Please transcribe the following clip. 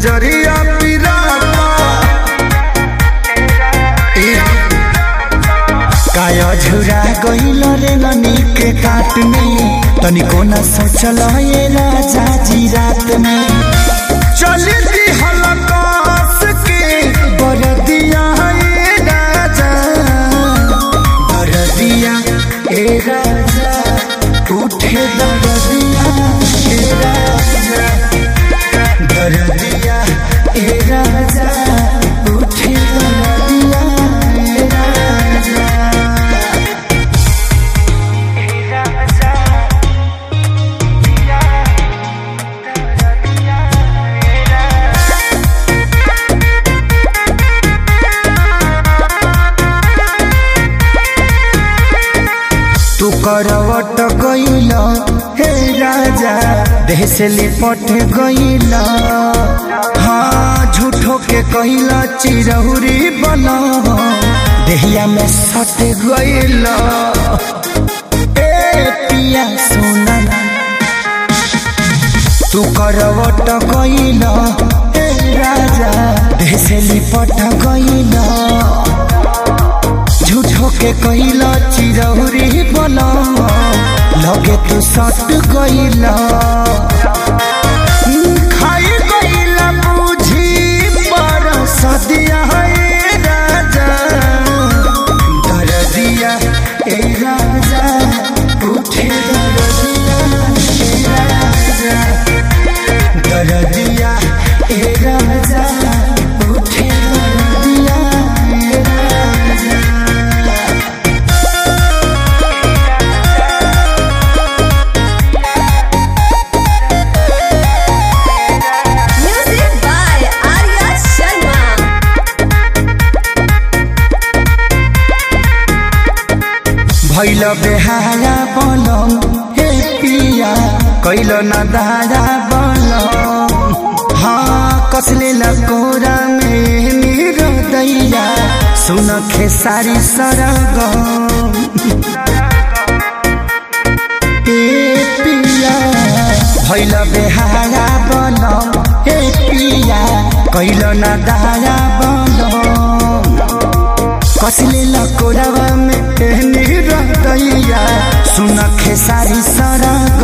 नजरिया पिराता ए, काया झुरा गइल रे ननी के काट में तनिको न सोचल ये राजा जी रात में चली दी हलकास के बरदिया ए राजा बरदिया ए राजा उठे दरदिया ए राजा दरदिया ए राजा उठे दरदिया ए राजा तू करवट गइल हे राजा देह से लिपट गइल हाँ झूठो के कइल चिरहुरी बन देहिया में सट गइल ए पिया सोना तू करवट गइल हे राजा देह से लिपट गइल झूठो के कइला चिरौरी बना लगे तू सट गइला खाई गइला बुझी पर सदिया है राजा दरदिया ए राजा उठे दरदिया ए राजा दरदिया ए राजा उठे दरदिया ए राजा Music by Arya Sharma. भैल बेहारा बनम हे पिया कैल न दारा बनम हाँ कसले लकोरा में मेरो दैया सुन खेसारी सरगम ए पिया भैल बेहारा बनम हे पिया कैल न दारा बनम कसले लकोरावा में पहनी रहतैया सुन खेसारी सरग